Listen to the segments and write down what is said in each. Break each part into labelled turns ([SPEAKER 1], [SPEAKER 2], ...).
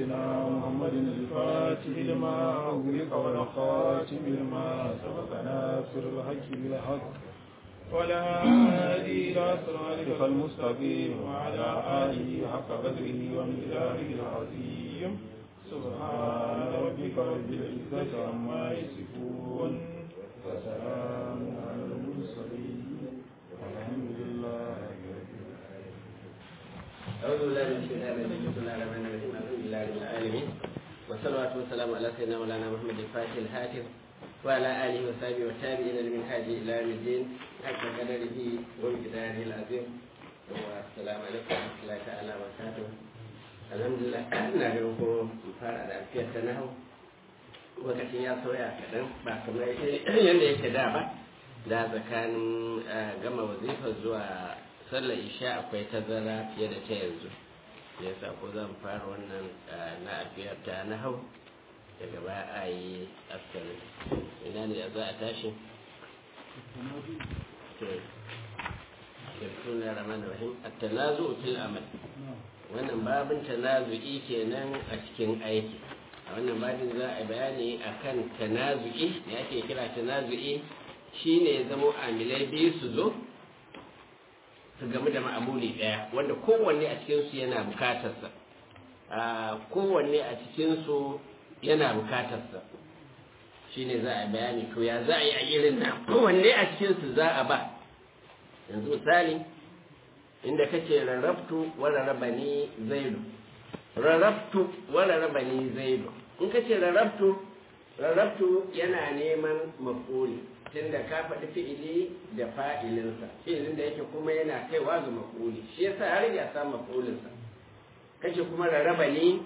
[SPEAKER 1] سيدنا محمد الفاتح لما أغلق والخاتم لما سبق ناصر الحق بالحق ولا هادي إلى صراطك المستقيم وعلى آله حق قدره ومقداره العظيم سبحان ربك رب العزة عما يصفون وسلام على المرسلين والحمد لله رب العالمين
[SPEAKER 2] أعوذ بالله من الشيطان الرجيم بسم الله الرحمن الرحيم الحمد لله رب العالمين والصلاة والسلام على سيدنا مولانا محمد الفاتح الهاتف وعلى آله وصحبه والتابعين لمن هاجي إلى يوم الدين حق قدره ومقداره العظيم والسلام عليكم ورحمة الله تعالى وبركاته الحمد لله ina ganin ko fara da alfiyar ta nahu lokacin ya sauya kaɗan ba kamar yadda yake da ba da tsakanin gama wazifar zuwa sallar isha akwai tazara fiye da ta yanzu ya sa ko zan fara wannan na afiyar ta na hau daga baya a yi askari ina ne za a tashi Kirkun na Rahman Rahim, a tanazu fil amal. Wannan babin tanazu'i kenan a cikin aiki. A wannan babin za a bayani akan tanazu'i, da ake kira tanazu'i shine ya zamo amilai biyu su zo su game da ma'amuli ɗaya wanda kowanne a cikinsu yana bukatarsa kowanne a cikinsu yana bukatarsa shi ne za a bayani to ya za a yi a irin nan kowanne a cikinsu za a ba yanzu misali inda kace rarrabtu wa rarrabani zaidu rarrabtu wa rarrabani zaidu in kace rarrabtu rarrabtu yana neman mafuli tunda ka faɗi fi'ili da fa'ilinsa fi'ilin da yake kuma yana kaiwa ga mafuli shi yasa har ya sa mafulinsa kace kuma rarraba ne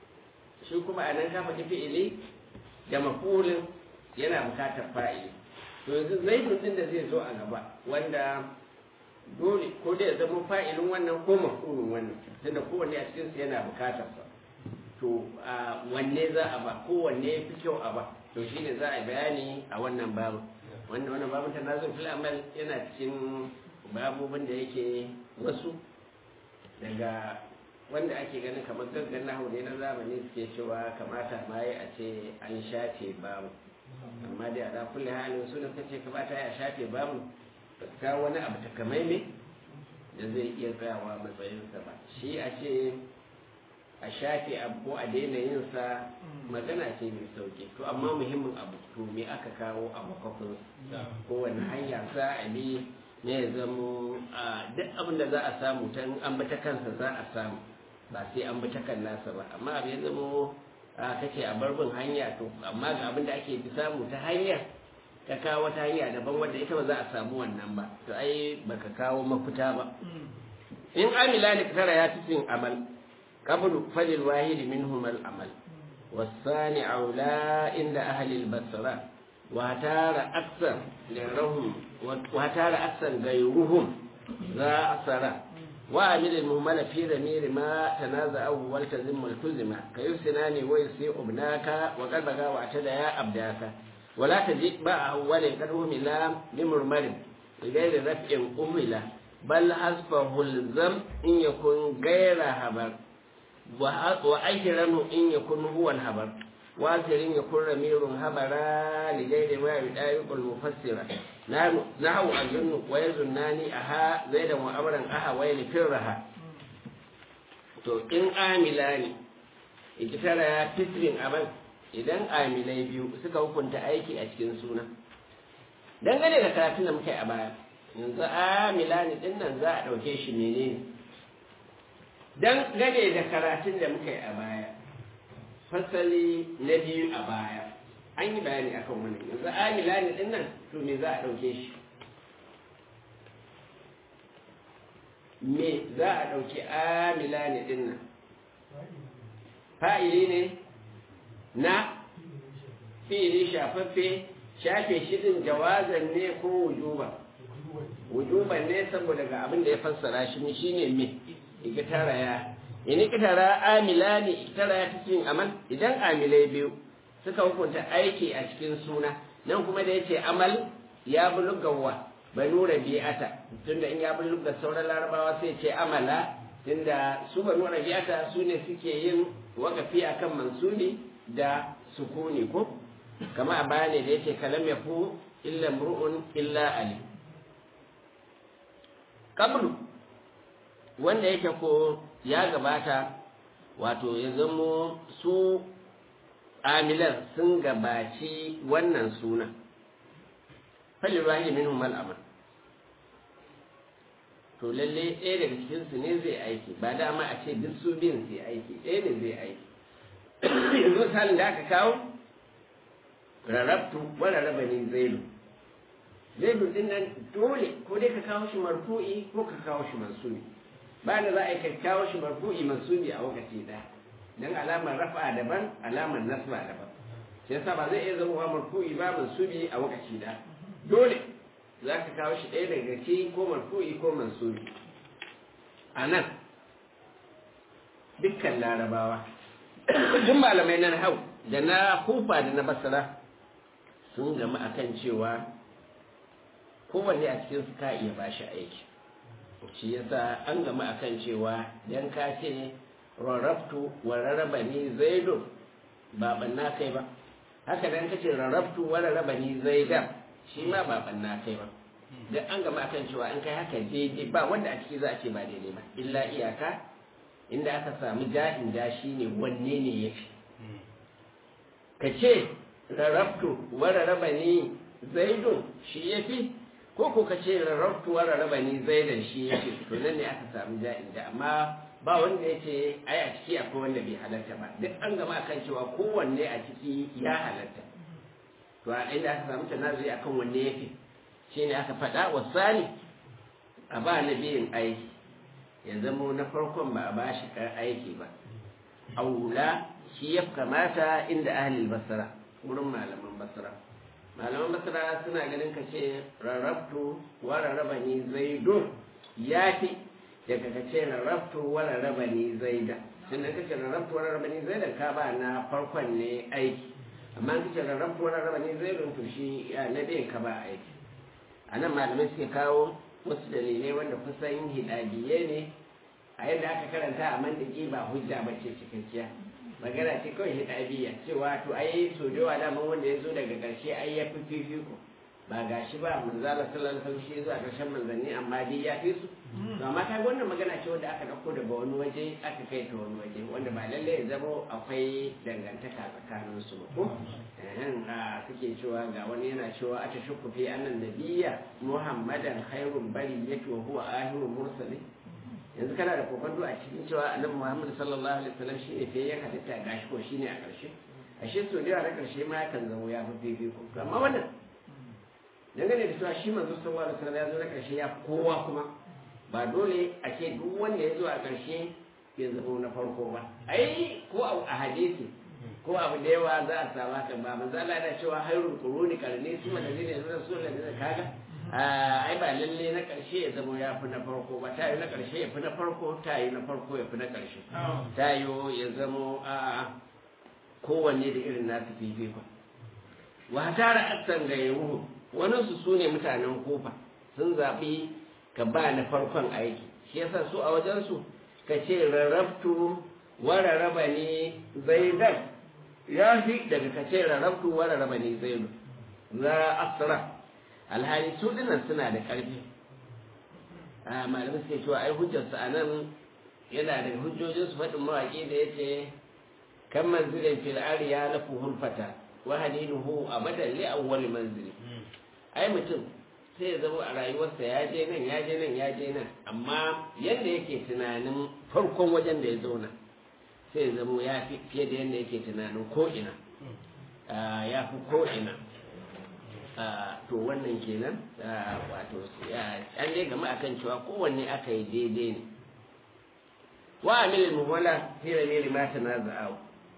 [SPEAKER 2] shi kuma anan ka faɗi fi'ili da mafulin yana bukatar fa'ili to yanzu zaidun din da zai zo a gaba wanda dole ko da ya zama fa'ilin wannan ko mafulin wannan tunda kowanne a cikinsu yana bukatar sa to wanne za a ba kowanne ya fi kyau a ba to shine za a bayani a wannan babu wanda wannan babin tanazul fil amal yana cikin babobin da yake wasu daga wanda ake ganin kamar gaggan nahu ne na zamani suke cewa kamata ma yi a ce an shafe babu amma dai a da kulle halin suna kace kamata ya shafe babu ka wani abu takamaimai da zai iya tsayawa matsayinsa ba shi a ce a shafe abu ko a daina yin sa magana ce mai sauki to amma muhimmin abu to me aka kawo a makwafin kowane hanya za a bi ne ya zamo duk abin da za a samu ta an bi ta kansa za a samu ba sai an bi ta kan nasa ba amma abu ya zamo kace a barbin hanya to amma ga abin da ake samu ta hanya ka kawo wata hanya daban wanda ita ba za a samu wannan ba to ai baka kawo mafita ba in amila ne tara ya cikin amal قبل فللواحد منهما العمل والثاني أولى عند أهل البصرة وهتار أكثر غيرهم وهتار أكثر غيرهم ذا أثر وعمل المهمل في ضمير ما تنازعه والتزم والتزم كيسنان ويسيء ابناك وقد بقى واعتدى يا أبداك ولا تجد بقى أول قد أهمل بمرمر غير رفع أهمل بل حذفه الزم إن يكون غير هبر وأجرنه إن يكون هو الهبر وآخر يكون رمير هبرا لغير ما يدايق المفسرة نحو الجن ويزنان أها زيدا وأمرا أها ويل فرها to in amila ne ikitara ya fitrin amal idan amilai biyu suka hukunta aiki a cikin suna dangane da karatun da muka yi a baya yanzu amila ne din nan za a ɗauke shi menene dan gane da karatun da muka yi a baya fasali na biyu a baya an yi bayani akan wannan yanzu amila ne din nan to me za a ɗauke shi me za a ɗauki amila ne din nan fa'ili ne na fi'ili shafaffe shafe shi din jawazan ne ko wujuba wujuban ne saboda ga abin da ya fassara shi shine me ikitara ya in ikitara amila ne ikitara ya cikin amal idan amilai biyu suka hukunta aiki a cikin suna nan kuma da yace amal ya bulugawa banu rabi'ata tunda in ya buluga sauran larabawa sai ce amala inda su banu rabi'ata su ne suke yin wakafi akan mansubi da sukuni ko kama a baya ne da yake kalam ya fu illa mru'un illa ali kablu wanda yake ko ya gabata wato ya zamo su amilan sun gabaci wannan suna falirahi minhum al'amal to lalle ɗaya daga cikinsu ne zai aiki ba dama a ce duk su biyun su aiki ɗaya ne zai aiki yanzu misalin da aka kawo rarrabtu wa rarraba ni zailu zailu din nan dole ko dai ka kawo shi marfu'i ko ka kawo shi mansubi ba da za a yi ka kawo shi marfu'i mansubi a lokaci ɗaya dan alamar rafa daban alamar nasba daban shi yasa ba zai iya zama marfu'i ba mansubi a lokaci ɗaya dole za ka kawo shi ɗaya daga ci ko marfu'i ko mansubi a nan dukkan larabawa duk malamai na hau da na kufa da na basara sun gama akan cewa kowanne a cikin su ka iya ba shi aiki shi yasa an gama akan cewa dan ka ce rarrabtu wa rarraba ni zaidu ba banna kai ba haka dan ka ce rarrabtu wa rarraba ni zaidan shi ma ba banna kai ba dan an gama akan cewa an kai haka daidai ba wanda a ciki za a ce ba daidai ba illa iyaka inda aka samu ja'in da shi ne wanne ne ya fi ka ce rarrabtu wa rarraba ni zaidun shi ya fi ko ko ka ce rarrabtu wa rarraba ni zaidan shi ya fi to nan ne aka samu ja'in da amma ba wanda ya ce ai a ciki akwai wanda bai halarta ba duk an gama akan cewa kowanne a ciki ya halarta to a inda aka samu tanazuri akan wanne ya fi shine aka faɗa wa sani a ba na biyin aiki ya zamo na farkon ba a bashi aiki ba aula shi ya kamata inda ahlul basra wurin malaman basra malaman basra suna ganin ka ce rarrabtu wa rarrabani zaidu ya fi daga ka ce rarrabtu wa rarrabani zaida tunda ka ce rarrabtu wa rarrabani zaida ka ba na farkon ne aiki amma ka ce rarrabtu wa rarrabani zaida to shi na biyan ka ba aiki a nan malamai suke kawo wasu dalilai wanda kusan hidabiye ne a yadda aka karanta a mandaki ba hujja ba ce cikakkiya magana ce kawai hidabiya cewa to ai so da daman wanda ya zo daga ƙarshe ai ya fi fifiko ba ga shi ba manzala sallallahu alaihi wasallam shi zuwa ƙarshen manzanni amma dai ya fi su to amma kai wannan magana ce wanda aka dauko daga wani waje aka kai ta wani waje wanda ba lalle ya zama akwai dangantaka tsakanin su ba ko ehem a suke cewa ga wani yana cewa ata shukku fi annan nabiyya muhammadan khairun bari yake wa huwa ahirul mursalin yanzu kana da kokonto a cikin cewa annabi muhammad sallallahu alaihi wasallam shi ne fiye ya halitta gashi ko shine a ƙarshe ashe so da yawa na ƙarshe ma yakan zama ya fi fifiko amma wannan dangane da cewa shi manzo sallallahu alaihi wasallam ya zo na ƙarshe ya kowa kuma ba dole a ce duk wanda ya zo a ƙarshe ya zama na farko ba ai ko a hadisi ko abu da yawa za a samu haka ba manzo Allah yana cewa hayrul quruni qarni su wanda ne da su da kaga ai ba lalle na ƙarshe ya zama ya fi na farko ba ta yi na ƙarshe ya fi na farko ta yi na farko ya fi na ƙarshe ta yi ya zama a kowanne da irin nasu fifikon wa tara aksan ga yahu wani su su ne mutanen kofa sun zaɓi ka ba na farkon aiki shi yasa su a wajensu ka ce rarrabtu wa rarraba ne zaidan ya fi daga ka ce rarrabtu wa rarraba ne zaidu za asra alhali su dinnan suna da ƙarfi a malamai suke cewa ai hujjarsu a nan yana da hujjojinsu faɗin mawaƙi da ya ce kan manzilin fil ariya na fuhul fata wa haliluhu abadan li awwal manzili ai mutum sai ya zama a rayuwarsa ya je nan ya je nan ya je nan amma yadda yake tunanin farkon wajen da ya zauna sai ya zama ya fi fiye da yadda yake tunanin ko'ina ya fi ko'ina to wannan kenan wato an dai gama akan cewa kowanne aka yi daidai ne wa amilin muwala fi ramiri ma tanaza'u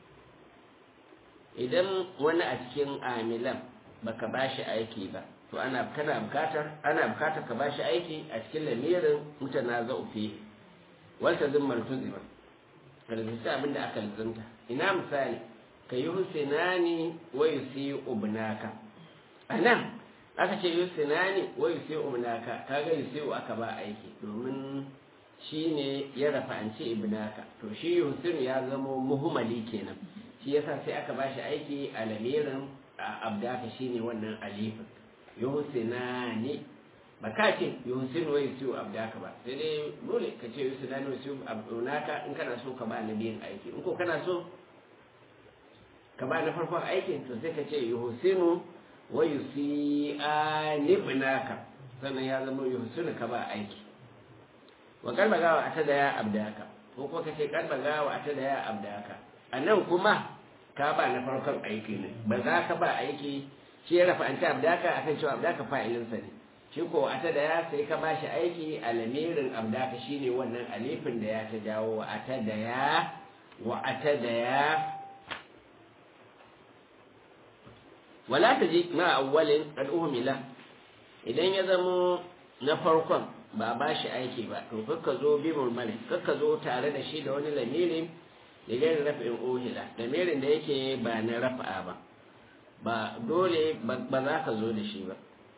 [SPEAKER 2] idan wani a cikin amilan baka bashi aiki ba to ana kana bukatar ana bukatar ka bashi aiki a cikin lamirin mutanaza'u fi wata zimmar tuzima kalzista abinda aka lizanta ina misali ka yi husinani wa yusi ubnaka anan aka ce yusinani wa yusi ubnaka kaga yusi aka ba aiki domin shine ya rafa'anci ibnaka to shi yusinu ya zamo muhimmali kenan shi yasa sai aka bashi aiki a lamirin abdaka shine wannan alifin yusinani ba ka ce yusinu wa yusiu abdaka ba sai dai dole ka ce yusinani wa yusiu abdunaka in kana so ka ba nabiyin aiki in ko kana so ka ba na farkon aikin to sai ka ce yuhsinu wa yusi'ani ibnaka sannan ya zama yuhsinu ka ba aiki wa kalba gawa ata da ya abdaka ko ko kace kalba gawa ata da ya abdaka anan kuma ka ba na farkon aiki ne ba za ka ba aiki shi ya rafa anta abdaka akan cewa abdaka fa'ilin sa ne shi ko ata da ya sai ka bashi aiki a lamirin abdaka shine wannan alifin da ya ta jawo wa ata da ya wa ata da ya wala ta ji ma awwalin al'uhumila idan ya zamo na farkon ba ba shi aiki ba to kakka zo bi murmari kakka zo tare da shi da wani lamiri da gani rafin uhila lamirin da yake ba na rafa'a ba ba dole ba za ka zo da shi ba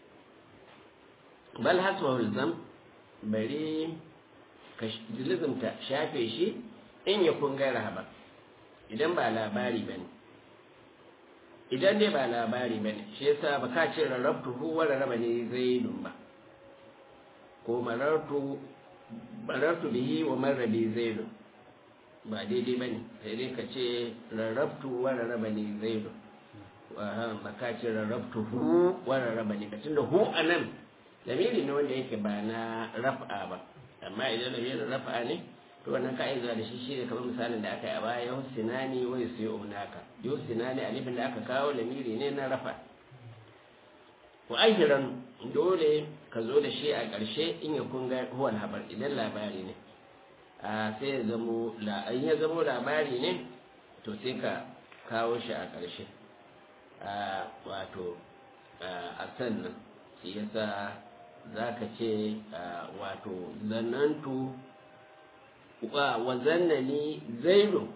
[SPEAKER 2] bal haswa hulzam bari ka lizimta shafe shi in ya kun gaira ba idan ba labari ba ne idan dai ba labari ba ne shi yasa ba ka ce rarrabtu hu wa rarraba ne zaidun ba ko marartu marartu bihi wa marrabi zaidun ba daidai ba ne sai dai ka ce rarrabtu wa rarraba ne zaidun ba ka ce rarrabtu hu wa rarraba ne ka tunda hu a nan lamiri ne wanda yake ba na raf'a ba amma idan lamirin raf'a ne to wannan ka'iza da shi shine kamar misalin da aka yi a baya yusinani wa yusiyunaka yusinani alifin da aka kawo lamiri ne na rafa wa ahiran dole ka zo da shi a ƙarshe in ya kunga huwal habar idan labari ne a sai ya zamo la in ya zamo labari ne to sai ka kawo shi a ƙarshe a wato a sannan shi yasa za ka ce wato zanantu wa zannani zaidu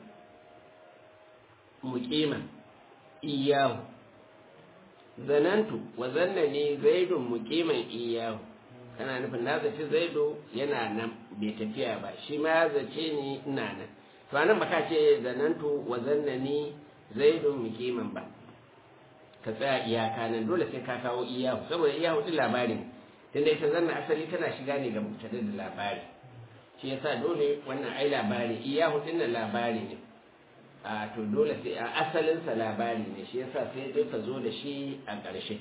[SPEAKER 2] muqiman iyahu zanantu wa zannani zaidu muqiman iyahu kana nufin na zaci zaidu yana nan bai tafiya ba shi ma ya zace ni ina nan to anan baka ce zanantu wa zannani zaidu muqiman ba ka tsaya iyaka nan dole sai ka kawo iyahu saboda iyahu din labari tunda ita zanna asali tana shiga ne ga mubtada da labari shi yasa dole wannan ai labari iyahu din nan labari ne a to dole sai a asalinsa labari ne shi yasa sai dai ka zo da shi a ƙarshe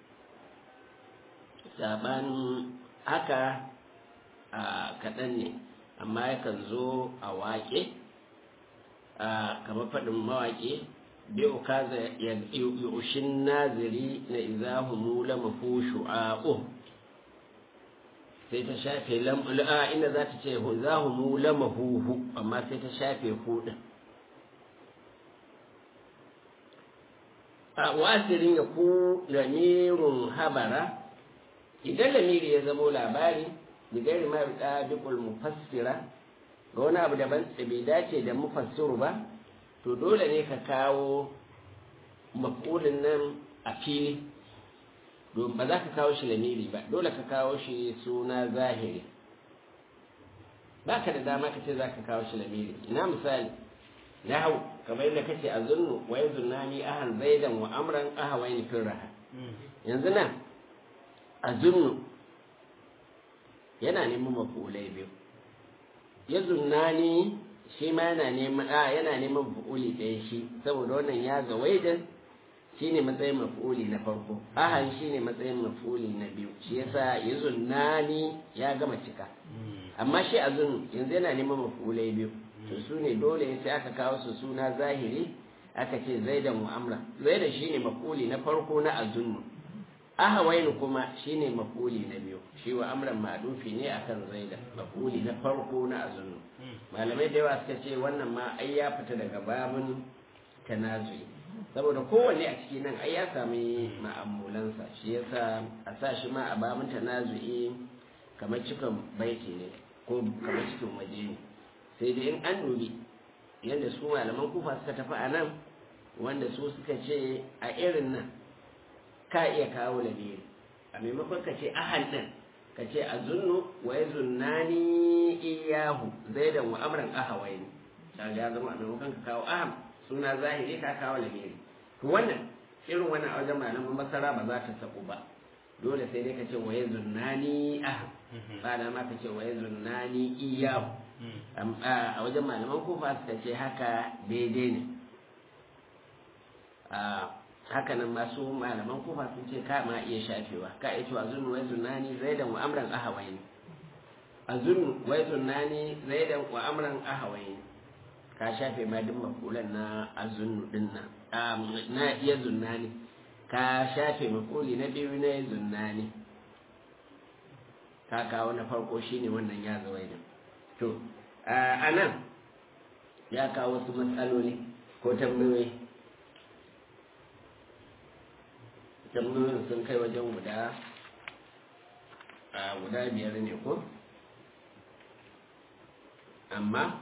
[SPEAKER 2] saban haka a kaɗan ne amma yakan zo a waƙe a kamar faɗin mawaƙi bi ukaza yushin naziri na izahu la mafushu a'u sai ta shafe lam'a inda za ta ce zahu mu lamahuhu amma sai ta shafe hudin a wasirin ya ku lamirun habara idan lamiri ya zamo labari da gari ma da dukul mufassira ga wani abu daban da bai dace da mufassiru ba to dole ne ka kawo makulin nan a fili don ba za ka kawo shi lamiri ba dole ka kawo shi suna zahiri ba ka da dama ka ce za ka kawo shi lamiri ina misali na hau kamar yadda kace a zunnu wa yanzu nani ahan zaidan wa amran ahawain firraha yanzu nan a zunnu yana neman mafulai biyu ya zunnani shi ma yana neman a yana neman fu'uli ɗaya shi saboda wannan ya ga waidan shine matsayin maf'uli na farko ahan shine matsayin maf'uli na biyu shi yasa yazun nani ya gama cika amma shi azun yanzu yana neman maf'ulai biyu to su ne dole sai aka kawo su suna zahiri aka ce zaidan wa amra zaidan shine maf'uli na farko na azunnu ahawainu kuma shine maf'uli na biyu shi wa amran ma'dufi ne akan zaidan maf'uli na farko na azunnu malamai da yawa suka ce wannan ma ai ya fita daga babun tanazuyi saboda kowanne a ciki nan ai ya sami ma'amulansa shi yasa a sa shi ma a babin tanazu'i kamar cikin baiti ne ko kamar cikin waje ne sai dai in an dubi yadda su malaman kufa suka tafi a nan wanda su suka ce a irin nan ka iya kawo lamiri a maimakon ka ce ahan nan ka ce a zunnu wa ya zunnani iyahu iyahu zaidan wa amran ahawaini kaga ya zama a maimakon ka kawo aham suna zahiri ka kawo lamiri to wannan irin wannan a wajen malaman masara ba za ta sabu ba dole sai dai ka ce waye zunnani aham ba da ma ka ce waye zunnani iyahu a wajen malaman kufa suka ce haka daidai ne haka nan masu malaman kufa sun ce ka ma iya shafewa ka iya cewa zunnu wai zunnani zaidan wa amran ahawaini a zunnu wai zunnani zaidan wa amran ahawaini ka shafe ma duk makulan na azunnu din nan na iya zunnani ka shafe makuli na biyu na zunnani ka kawo na farko shine wannan ya zawai da to a nan ya kawo wasu matsaloli ko tambayoyi tambayoyin sun kai wajen guda a guda biyar ne ko amma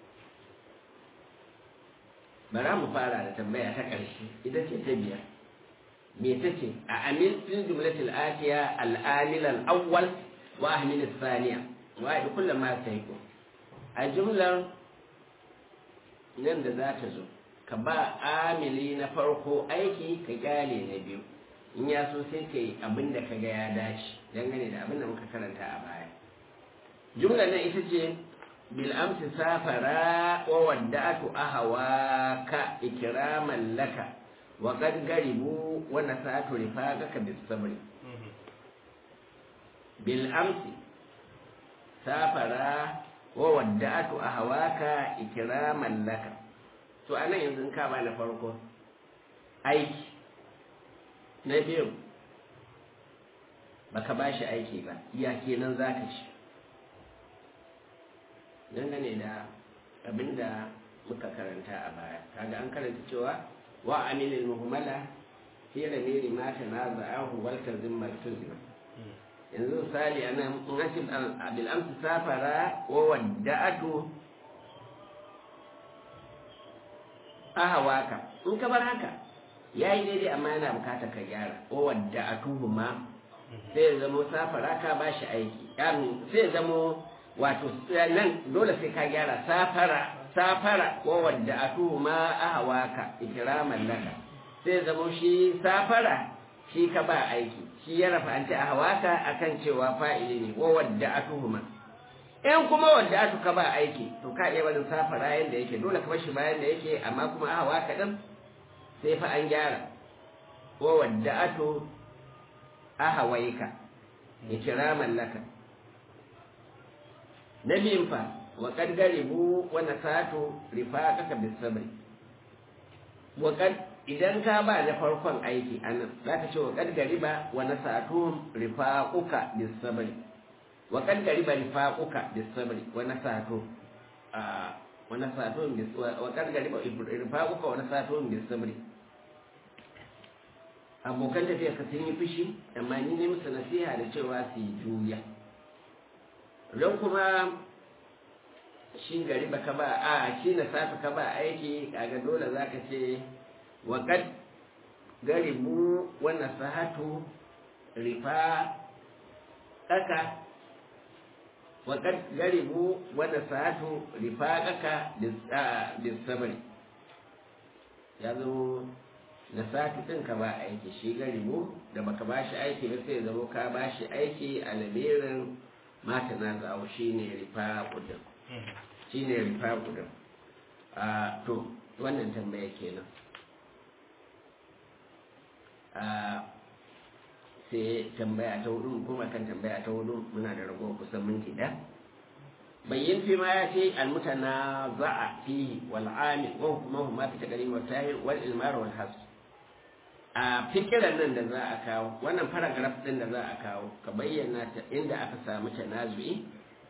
[SPEAKER 2] bara mu fara da tambaya ta ƙarshe ita ce ta biyar me ta ce a amil fil jumlatil atiya al-amil al-awwal wa ahmil al-thaniya wa da kullum ma sai ko a jumlar nan da za ta zo ka ba amili na farko aiki ka kyale na biyu in ya so sai ka yi abin da ka ga ya dace dangane da abin da muka karanta a baya jumlar nan ita ce بالأمس سافر وودعت أهواك إكراما لك وقد قربوا ونسأت رفاقك بالصبر بالأمس سافر وودعت أهواك إكراما لك to a nan yanzu ka ba na farko aiki na biyu baka ba shi aiki ba iya kenan za ka ci dangane da abinda muka karanta a baya kaga an karanta cewa wa amilil muhammala fi ramiri ma ta na za'ahu wal tazim maltuzima yanzu misali ana in ashi bil amsi safara wa wadda'atu ahawaka in ka bar haka yayi daidai amma yana bukatar ka gyara wa wadda'atuhu ma sai ya zamo safara ka bashi aiki sai ya zamo wato nan dole sai ka gyara safara safara ko wadda atu ma ahawaka ikraman laka sai zamo shi safara shi ka ba aiki shi ya rafa anti ahawaka akan cewa fa'ili ne ko wadda atu ma in kuma wadda atu ka ba aiki to ka iya barin safara yanda yake dole ka bar shi bayan da yake amma kuma ahawaka din sai fa an gyara ko wadda atu ahawaika ikraman laka na biyun fa wa kad garibu wa nasatu rifaqaka bis sabr wa kad idan ka ba da farkon aiki anan zaka ce wa kad gariba wa nasatu rifaquka bis sabr wa kad gariba rifaquka bis sabr wa nasatu a wa nasatu bis wa kad gariba rifaquka wa nasatu bis sabr abokan tafiya ka sun yi fushi amma ni ne musu nasiha da cewa su yi juya don kuma shi gari baka ba a shi na safi ka ba aiki kaga dole za ka ce waƙad garibu wannan sahatu rifa ƙaka waƙad garibu wannan sahatu rifa ƙaka disabari ya zo na sati ɗin ka ba aiki shi garibu da baka ba shi aiki ba sai zama ka ba shi aiki a lamirin mata na zawo shi ne rifa kudin shi ne rifa kudin a to wannan tambaya kenan a sai tambaya ta hudu kuma kan tambaya ta hudu muna da rago kusan minti ɗaya bayyin fi ma ya ce almutana za'a fi wal amil wa hukumahu ma fi taqdim wa tahir wal ilmar wal has a fikiran nan da za a kawo wannan paragraph din da za a kawo ka bayyana ta inda aka samu tanazu'i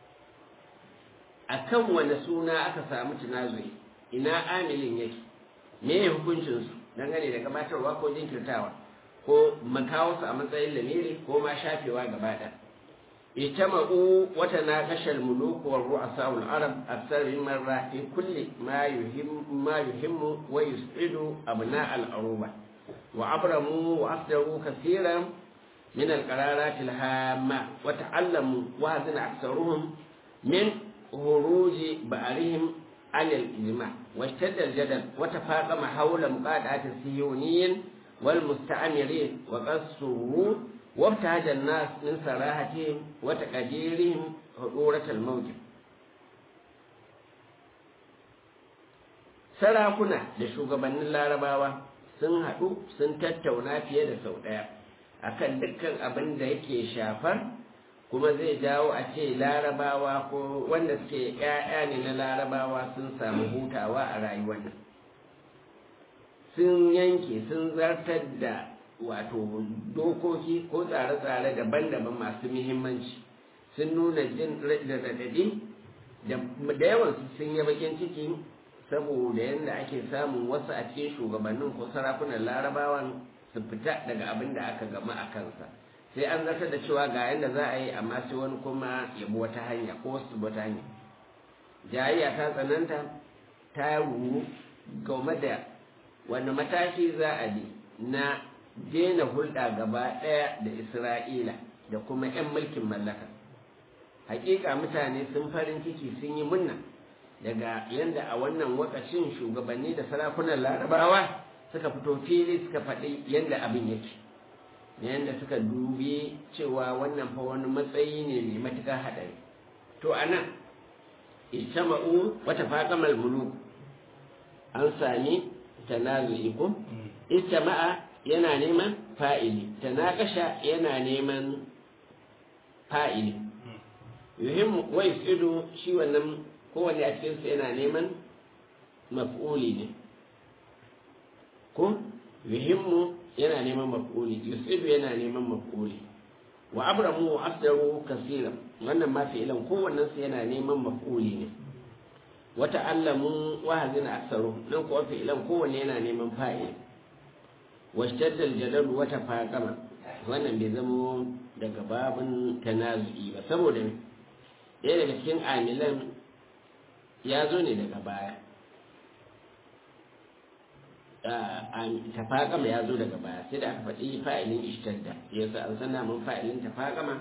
[SPEAKER 2] akan wani suna aka samu tanazu'i ina amilin yake me ya hukuncin su dangane da gabatarwa ko jinkirtawa ko makawo su a matsayin lamiri ko ma shafewa gaba ɗaya اجتمعوا وتناقش الملوك والرؤساء العرب أكثر من مرة في كل ما يهم ما يهم ويسعد أبناء العروبة وأبرموا وأصدروا كثيرا من القرارات الهامة وتعلموا وهذا أكثرهم من huruji ba'arihim anil ijma wa ishtadda al-jadal wa tafaqama hawla muqadati siyuniyin wal musta'mirin wa qassuhu wa ibtahaja an-nas min sarahatihim wa taqdirihim hudurat al-mawjib sarakuna da shugabannin larabawa sun haɗu sun tattauna fiye da sau ɗaya akan dukkan abin da yake shafar kuma zai jawo a ce larabawa ko wanda suke ‘ya'ya ne na larabawa sun samu hutawa a rayuwar nan sun yanke sun zartar da wato dokoki ko tsare-tsare daban-daban masu muhimmanci sun nuna jin da raɗaɗi da yawan sun yi bakin ciki saboda yadda ake samun wasu a cikin shugabannin ko sarakunan larabawan su fita daga abin da aka gama a kansa sai an zartar da cewa ga yadda za a yi amma sai wani kuma ya bi wata hanya ko wasu wata hanya jayayya ta tsananta ta ruru game da wani mataki za a bi na daina hulɗa gaba ɗaya da isra'ila da kuma 'yan mulkin mallaka hakika mutane sun farin ciki sun yi munna daga yadda a wannan wakacin shugabanni da sarakunan larabawa suka fito fili suka faɗi yadda abin yake yadda suka dubi cewa wannan fa wani matsayi ne mai matuƙar haɗari to a nan ijtama'u wata faƙamal muluk an sami tanazu'i ko ijtama'a yana neman fa'ili tanakasha yana neman fa'ili yuhimmu wa yusidu shi wannan kowanne a cikinsu yana neman maf'uli ne ko yuhimmu yana neman maf'uli yusidu yana neman maf'uli wa abramu wa asdaru kasiran wannan ma fi'ilan kowannen su yana neman maf'uli ne wa ta'allamu wa hazina aksaru nan kuwa fi'ilan kowanne yana neman fa'il wa shtadda al-jadal wa tafaqama wannan bai zamo daga babun tanazu'i ba saboda ɗaya daga cikin amilan ya zo ne daga baya tafaƙama ya zo daga baya sai da aka faɗi fa'ilin ishtadda ya sa an san mun fa'ilin tafaƙama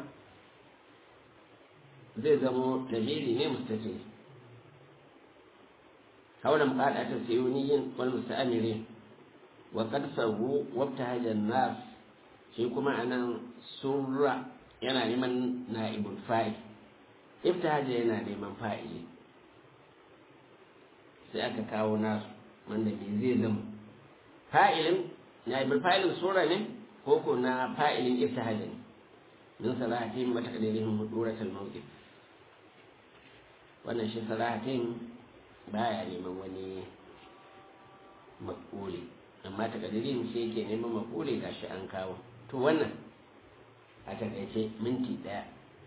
[SPEAKER 2] zai zamo dalili ne mustace haulan fada ta sayuniyin wal musta'amirin wa qad sawu wabta hajan nas shi kuma anan surra yana neman na'ibul fa'il iftahaja yana neman fa'ili sai aka kawo nasu wanda me zai zama fa'ilin na'ibul fa'ilin sura ne ko ko na fa'ilin iftahaja ne min salahatin wa taqdirihim huduratul mawqif wannan shi salahatin baya neman wani makuli amma takadirin shi yake neman makuli gashi an kawo to wannan a takaice minti daya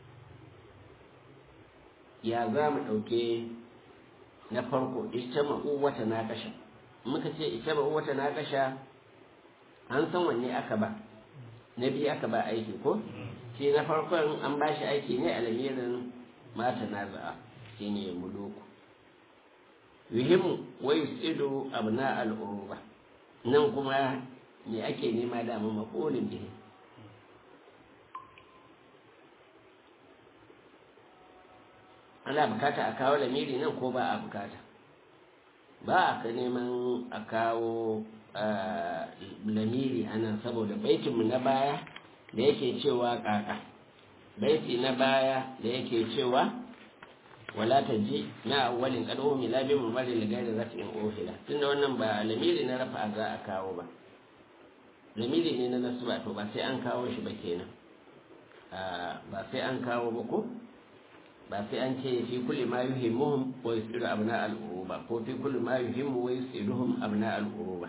[SPEAKER 2] ya za mu ɗauke na farko ita ma'u wata na kasha muka ce ita ma'u wata na kasha an san wanne aka ba na biyu aka ba aiki ko shi na farkon an ba shi aiki ne a lamirin mata na za'a shi ne muluku yuhimmu wa yusidu abna al'uruba nan kuma me ake nema da mu maqulin bihi ana bukata a kawo lamiri nan ko ba a bukata ba a ka neman a kawo lamiri a nan saboda baitinmu na baya da yake cewa kaka baiti na baya da yake cewa wala ta ji na awalin kado mi labi mu bari ligai da zata in ofila tunda wannan ba lamiri na rafa za a kawo ba lamiri ne na nasu ba to ba sai an kawo shi ba kenan ba sai an kawo ba ko ba sai an ce fi kulli ma yuhimmuhum wa yusiru abna al-uruba ko fi kulli ma yuhimmu wa yusiruhum abna al-uruba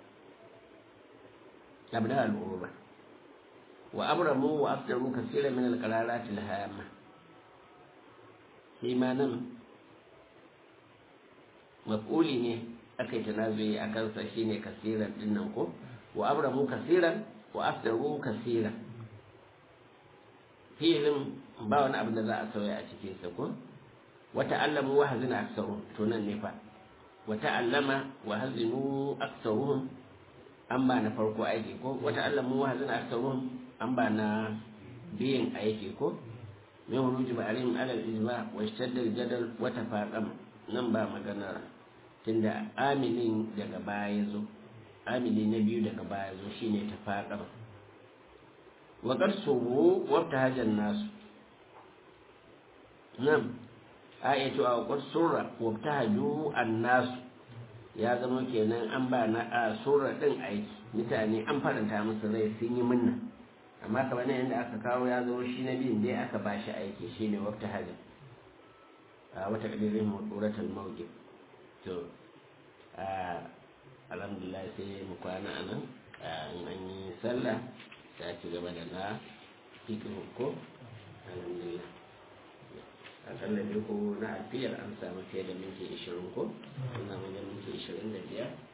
[SPEAKER 2] abna al-uruba wa abramu wa aftaru kaseeran min al-qararat al-hamma shi ma nan maf'uli ne aka yi tanazuyi a kansa shine kasiran dinnan ko wa abramu kasiran wa aftaru kasiran filin ba wani abin da za a sauya a cikin sa ko wata allamu wa hazina aksaru to nan ne fa wata allama wa hazinu aksaruhum an ba na farko aiki ko wata allamu wa hazina aksaruhum an ba na biyin aiki ko min huruji ba'arim alal ijma wa ishtadda jadal wa tafaqam nan ba magana tunda amilin daga baya ya zo amili na biyu daga baya zo shine tafaqam wa qad subu wa tahajan nasu nan ayatu a qad surra wa tahaju an-nasu ya zama kenan an ba na a sura din aiki mutane an faranta musu rai sun yi munna amma kamar nan yadda aka kawo ya zo shi na biyun dai aka ba shi aiki shi ne wata hajji a wata ƙadirin muturatul mawqif to alhamdulillah sai mu kwana a nan in an yi sallah ta ci gaba da na fiƙin ko alhamdulillah akalla dai ko na alfiyar an samu fiye da minti 20 ko an samu da minti 25